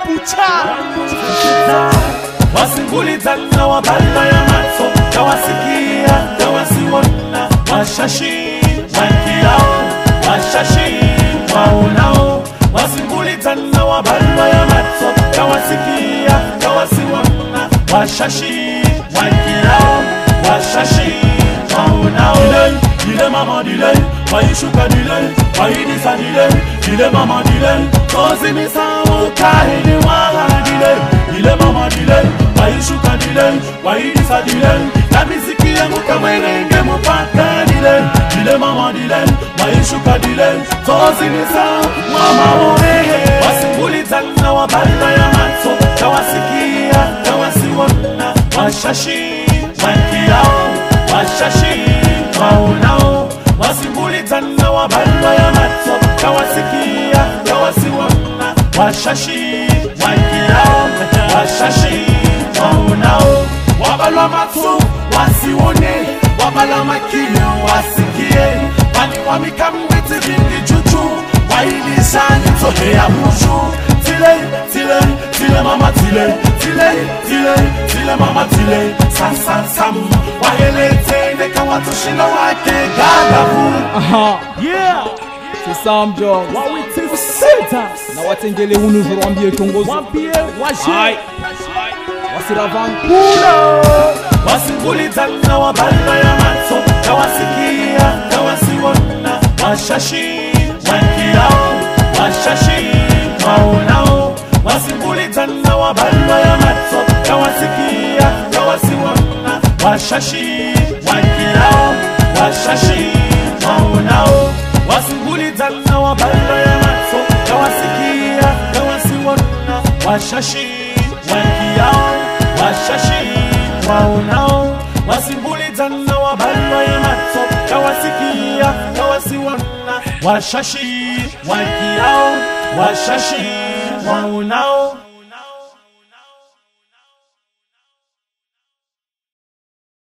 pucha wasingulizana wabala ya mato tawasikia tawasiwona washashi wakiao washashi waonao wasingulizana wabala ya mato tawasikia tawasiwona washashi wakiao washashi waonao Delay, dile mama delay waishuka delay waidisa delay dile mama delay tozimisawo kahini waha delay dile mama delay waishuka delay waidisa delay na miziki yangu kamwerenge mupaka delay dile mama delay waishuka delay tozimisawo mama orehe wasingulizana wabala ya mato tawasikia tawasiwona washashi wakiao washashi waonao wasimbulizana wabala ya mato tawasikia tawasiwona washashi wakiao washashi waonao wabala mato wasiwone wabala makio wasikie bani wamikamwiti vingi juju wailishani tohea mushu tile tile tile mama tile tile tile tile mama tile sam sam sam waheletende kawatushinda wake gadavu aha yeah c'est Sam Jones wawiti sita na watengele hunu joro wambie kiongozi wambie Aye. waje wasiravan kula wasingulizana wabala ya mato tawasikia tawasiwona washashi wakiao washashi waonao wasingulizana wabala ya mato tawasikia tawasiwona washashi wakiao washashi waonao wasingulizana wabala ya mato tawasikia tawasiwona washashi wakiao washashi waonao wasimbulizana wabala ya mato tawasikia tawasiwona washashi wakiao washashi waonao